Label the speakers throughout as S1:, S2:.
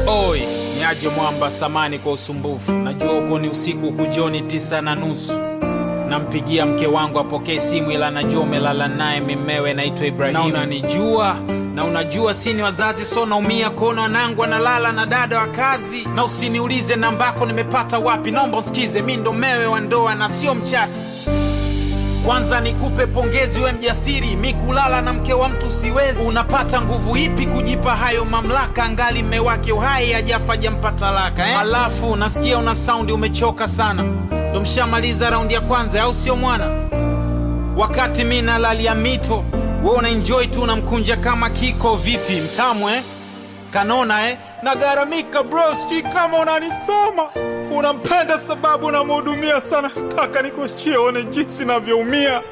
S1: Oi, ni aje mwamba samani kwa usumbufu. Najua uko ni usiku huku jioni tisa na nusu. Nampigia mke wangu apokee simu, ila najua umelala naye mimewe, naitwa Ibrahimu. Na unanijua na unajua sini wazazi, so naumia kuona wanangu analala na dada wa kazi. Na usiniulize nambako nimepata wapi, naomba usikize, mi ndo mewe wa ndoa na sio mchati. Kwanza nikupe pongezi, we mjasiri, mi kulala na mke wa mtu siwezi. Unapata nguvu ipi kujipa hayo mamlaka, angali mme wake uhai hajafa jampa talaka eh? Alafu nasikia una saundi umechoka sana, ndo mshamaliza raundi ya kwanza, au sio mwana? Wakati mi nalalia mito, we una enjoy tu, unamkunja kama kiko. Vipi mtamu eh? Kanona eh?
S2: Nagaramika bro, sijui kama unanisoma. Unampenda sababu unamhudumia sana. Taka nikuachie one jinsi navyoumia.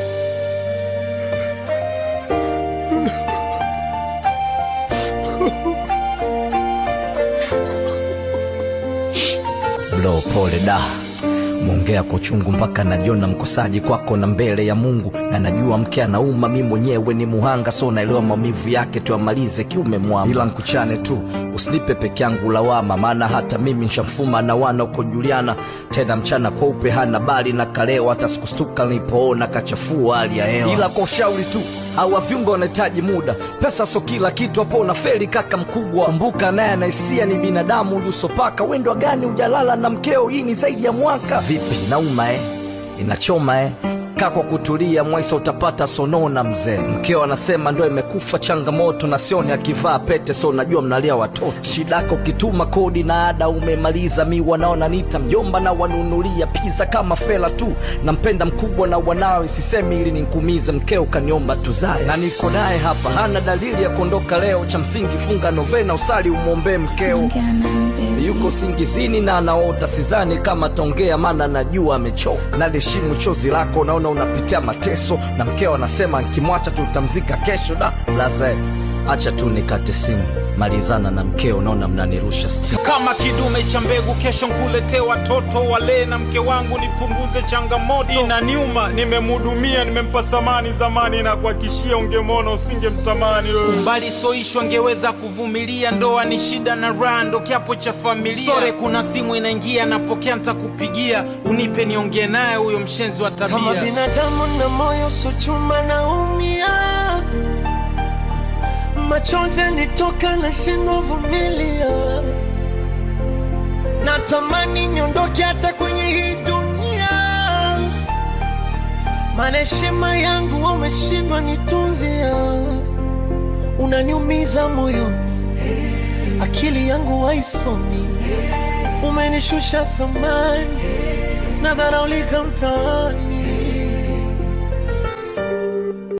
S3: Bro, pole da mwongea kwa uchungu mpaka najiona mkosaji kwako na mbele ya Mungu, na najua mke anauma, mi mwenyewe ni muhanga, so naelewa maumivu yake, tuyamalize kiume mwama, ila nkuchane tu, usinipe peke yangu lawama, maana hata mimi nshamfuma na wana uko Juliana, tena mchana kweupe hana bali na kaleo, hata sikustuka nilipoona kachafua hali ya hewa, ila kwa ushauri tu hawa viungo wanahitaji muda, pesa so kila kitu, hapo unafeli kaka mkubwa. Kumbuka naye anaisia ni binadamu, uliusopaka wendwa gani ujalala na mkeo, hii ni zaidi ya mwaka. Vipi, nauma eh? Inachoma eh? Kaa kwa kutulia, Mwaisa utapata sonona mzee. Mkeo anasema ndo imekufa changamoto, na sioni akivaa pete, so najua mnalia watoto. Shidako ukituma kodi na ada umemaliza, mi wanaona nita mjomba na wanunulia pizza kama fela tu. Nampenda mkubwa na wanawe, sisemi ili ninkumize. Mkeo kaniomba tuzae na niko naye hapa, hana dalili ya kuondoka leo. Cha msingi funga novena, usali umwombee mkeo yuko singizini na anaota, sidhani kama ataongea, maana najua amechoka. Naliheshimu chozi lako, naona unapitia mateso, na mkeo anasema nkimwacha tutamzika kesho. Da blaze, acha tu nikate simu, malizana na mkeo, naona mnanirusha stimu.
S1: kama kidume cha mbegu, kesho nkuletee watoto wale na mke wangu, nipunguze changamoto.
S2: Inaniuma, nimemhudumia, nimempa thamani zamani, na kuhakishia ungemwona usingemtamani wewe.
S1: mbali soishwa ngeweza kuvumilia, ndoa ni shida na raha, ndo kiapo cha familia. Sore, kuna simu inaingia, napokea, ntakupigia, unipe niongee naye huyo mshenzi wa
S4: kama
S1: tabia.
S4: binadamu na moyo sochuma naumia, machozi yanitoka na shindwa vumilia, natamani niondoke hata kwenye hii dunia, maana heshima yangu wameshindwa nitunzia, unaniumiza moyo, akili yangu haisomi, umenishusha thamani, nadharaulika mtaani